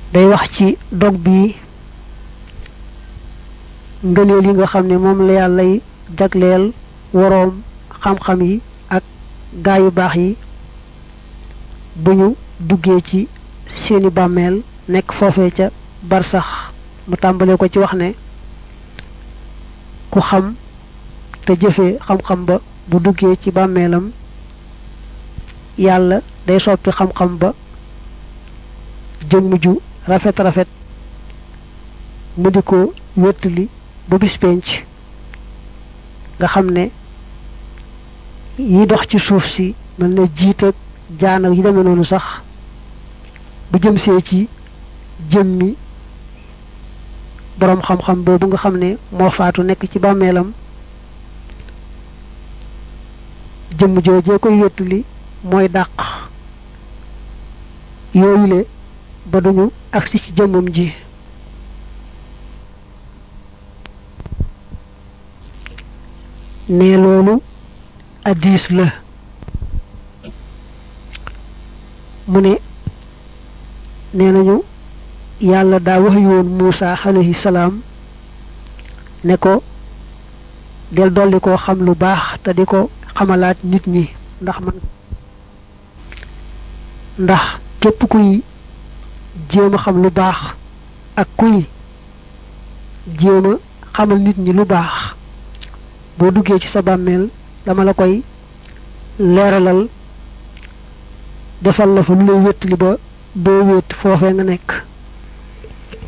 day wax ci dog bi ngëneel yi nga xam ne moom la yàllay jagleel woroom xam-xam yi ak gaa yu baax yi bu ñu duggee ci seeni bàmmeel nekk foofee ca barsax mu tàmbale ko ci wax ne ku xam te jëfee xam-xam ba bu duggee ci bàmmeelam yàlla day soppi xam-xam ba jëmm ju rafet rafet mu di ko wéttali ba bis penc nga xam ne yi dox ci suuf si mel na jiit ak jaan ak yi demee noonu sax bu jëm see ci jëmmi boroom xam-xam boobu nga xam ne moo faatu nekk ci bàmmeelam jëmm joojee koy wéttali mooy dàq yooyule ba duñu agsi ci jëmmam ji ne loolu addis la mu ne nee nañu yàlla daa wax yoon Muusa alayhi salaam ne ko del dolli koo xam lu baax te di ko xamalaat nit ñi ndax man ndax képp kuy jéem a xam lu baax ak kuy jéem a xamal nit ñi lu baax boo duggee ci sa bàmmeel dama la koy leeralal defal la fa lu lay wéttali ba doo wéet foofee nga nekk